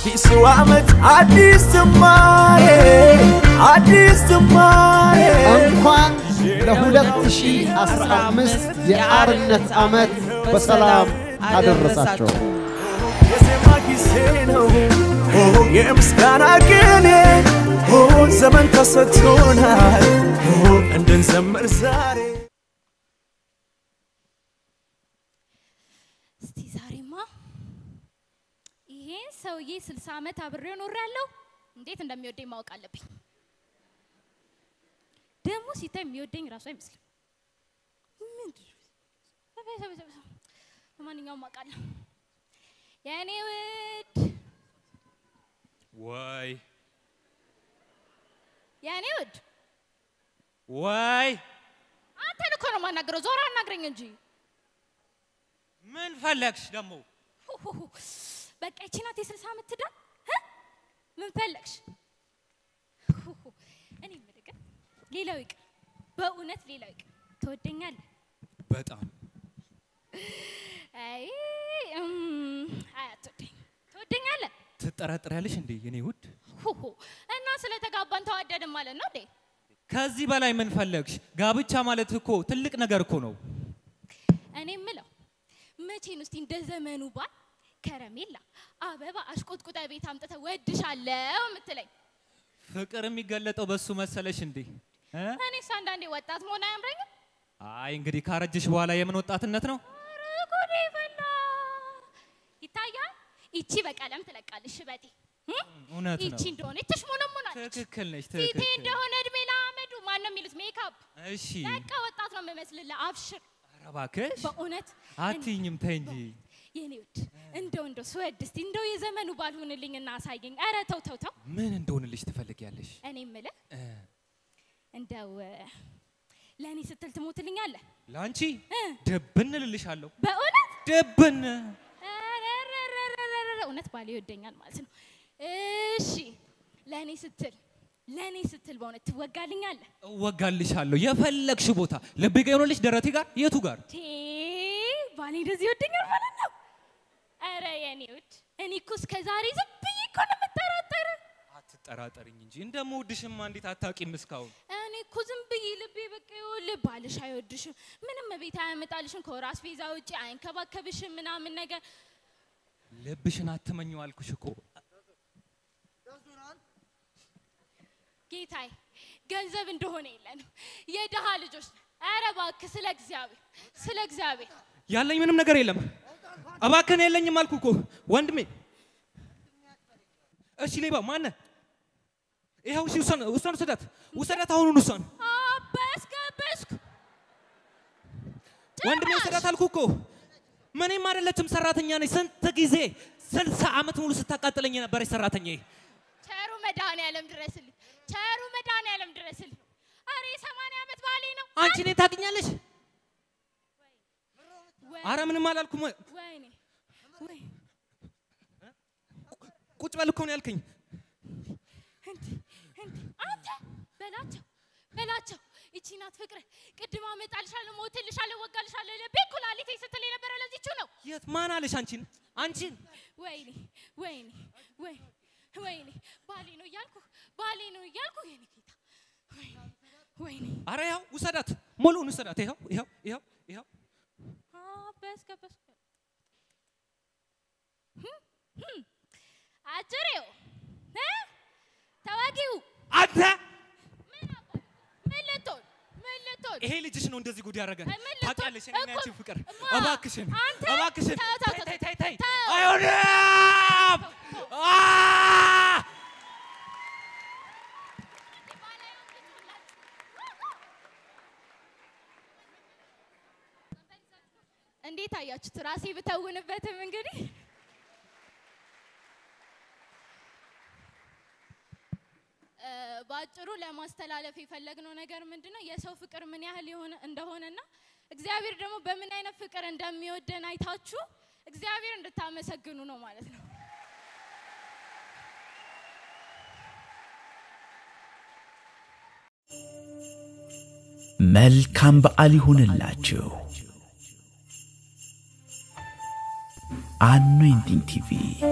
አዲሱ ዓመት አዲስ ጅማሬ አዲስ ጅማሬ እንኳን ለ2015 የአርነት ዓመት በሰላም አደረሳቸው። የዜማ ጊዜ ነው የምስጋና ቅኔ ዘመን ተሰጥቶናል እንድንዘምር ዛሬ እስቲ ዛሬማ ይሄን ሰውዬ ስልሳ ዓመት አብሬው ኖሬያለሁ። እንዴት እንደሚወደኝ ማወቅ አለብኝ። ደግሞ ሲታይ የሚወደኝ ራሱ አይመስልም። ምንድን ነው? ለማንኛውም አውቃለሁ። የእኔ ውድ ወይ የእኔ ውድ ወይ አንተን እኮ ነው የማናግረው። ዞር አናግረኝ እንጂ ምን ፈለግሽ ደግሞ? ሁሁሁ። በቃ ይቺ ናት የስልሳ ዓመት ትዳር እ? ምን ፈለግሽ? ሁሁ። እኔ የምልህ ግን ሌላው ይቅር፣ በእውነት ሌላው ይቅር፣ ትወደኛለህ? በጣም አይ እም፣ አይ አትወደኝ። ትወደኛለህ? ትጠራጥሪያለሽ እንዴ የኔ ውድ? ሁሁ። እና ስለተጋባን ተዋደድን ማለት ነው እንዴ? ከዚህ በላይ ምን ፈለግሽ? ጋብቻ ማለት እኮ ትልቅ ነገር እኮ ነው። እኔ የምለው መቼ ነው እስቲ እንደ ዘመኑ ባል ከረሜላ፣ አበባ አሽቆጥቁጠ ቤት አምጥተህ ወድሻለሁ የምትለኝ? ፍቅር የሚገለጠው በሱ መሰለሽ እንዴ? እ? እኔስ አንዳንዴ ወጣት መሆን አያምረኝም? አይ እንግዲህ ካረጀሽ በኋላ የምን ወጣትነት ነው? ኧረ ጉዴ ፈላ። ይታያል። ይቺ በቀለም ትለቃለች ሽበቴ እ? እውነት ነው። ይቺ እንደሆነ ትሽሞነሞናለች። ትክክል ነሽ፣ ፊቴ ትክክል። እንደሆነ እድሜ ለአመዱ ማን ነው የሚሉት ሜካፕ። እሺ በቃ ወጣት ነው የምመስልልህ። አብሽር ኧረ እባክሽ በእውነት አትይኝም፣ ተይ እንጂ። የኔ ውድ እንደው እንደው ስወድ እስቲ እንደው የዘመኑ ባልሆንልኝ እና አሳየኝ። ኧረ ተው ተው ተው። ምን እንደሆንልሽ ትፈልጊያለሽ? እኔ የምልህ እ፣ እንደው ለእኔ ስትል ትሞትልኛለህ? ለአንቺ እ? ድብን እልልሻለሁ። በእውነት ድብን ረረረረረረ፣ እውነት ባሌ ይወደኛል ማለት ነው። እሺ ለእኔ ስትል ለእኔ ስትል በእውነት ትወጋልኛለህ? እወጋልሻለሁ የፈለግሽ ቦታ ልቤ ጋ የሆነልሽ ደረቴ ጋር የቱ ጋር ቴ ባሌ እንደዚህ ይወደኛል ማለት ነው። ኧረ የኔ ውድ እኔ እኮ እስከ ዛሬ ዝም ብዬ እኮ ነው የምጠራጠርህ። አትጠራጠርኝ እንጂ እንደምወድሽማ እንዴት አታውቂም እስካሁን እኔ እኮ ዝም ብዬ ልቤ በቃ ይኸውልህ ባልሽ አይወድሽም፣ ምንም ቤት አያመጣልሽም፣ ከወር አስቤዛ ውጭ አይንከባከብሽም ምናምን ነገር ልብሽን አትመኘው አልኩሽ እኮ ጌታዬ ገንዘብ እንደሆነ የለንም የድሃ ልጆች ነን። ኧረ እባክህ ስለ እግዚአብሔር ስለ እግዚአብሔር ያለኝ ምንም ነገር የለም እባክህን የለኝም አልኩ እኮ ወንድሜ እሺ ሌባ ማነ ይኸው እሺ ውሰን ውሰን ውሰዳት ውሰዳት አሁኑን ውሰን አበስከበስኩ ወንድሜ ውሰዳት አልኩ እኮ ምንም አይደለችም ሰራተኛ ነኝ ስንት ጊዜ ስልሳ ዓመት ሙሉ ስታቃጥለኝ የነበረች ሰራተኛ ቸሩ መድኃኔዓለም ድረስልኝ ቸሩ መድኃኔዓለም ድረስልኝ ኧረ የሰማንያ ዓመት ባሌ ነው አንቺ እኔን ታውቂኛለሽ ወይ- አረ ምንም አላልኩም ወይኔ ወይ ቁጭ በል እኮ ነው ያልከኝ እንዲህ እንዲህ አንተ በላቸው በላቸው ይቺ ናት ፍቅር ቅድም አመጣልሻለሁ ሞትልሻለሁ ወጋልሻለሁ ልቤ ኩላሊቴ ስትል የነበረ ለዚቹ ነው የት ማን አለሽ አንቺን አንቺን ወይኔ ወይኔ ወይ ወይኔ ባሌ ነው እያልኩ ባሌ ነው እያልኩ የኔ ጌታ ወይኔ ወይኔ አረ ይኸው ውሰዳት ሙሉውን ውሰዳት ይኸው ይኸው ይኸው ይኸው አበስከበስኩ አጭሬው እ? ተዋጊው አንተ ምን አባ- ምን ልትሆን ምን ልትሆን ይሄ ልጅሽ ነው እንደዚህ ጉድ ያደረገን ምን ልትሆን? ታውቂያለሽ እኔና እኮ- ያንቺን ፍቅር እማ፣ እባክሽን አንተ እባክሽን ተው፣ ተው፣ ተይ ተው፣ ተይ ተይ ተይ ተው። አይሆንም አ! እንዴት አያችሁት? ራሴ ብተውንበትም እንግዲህ እ፣ በአጭሩ ለማስተላለፍ የፈለግነው ነገር ምንድነው የሰው ፍቅር ምን ያህል የሆነ እንደሆነና እግዚአብሔር ደግሞ በምን አይነት ፍቅር እንደሚወደን አይታችሁ እግዚአብሔር እንድታመሰግኑ ነው ማለት ነው። መልካም በዓል ይሁንላችሁ። አኖይንቲንግ ቲቪ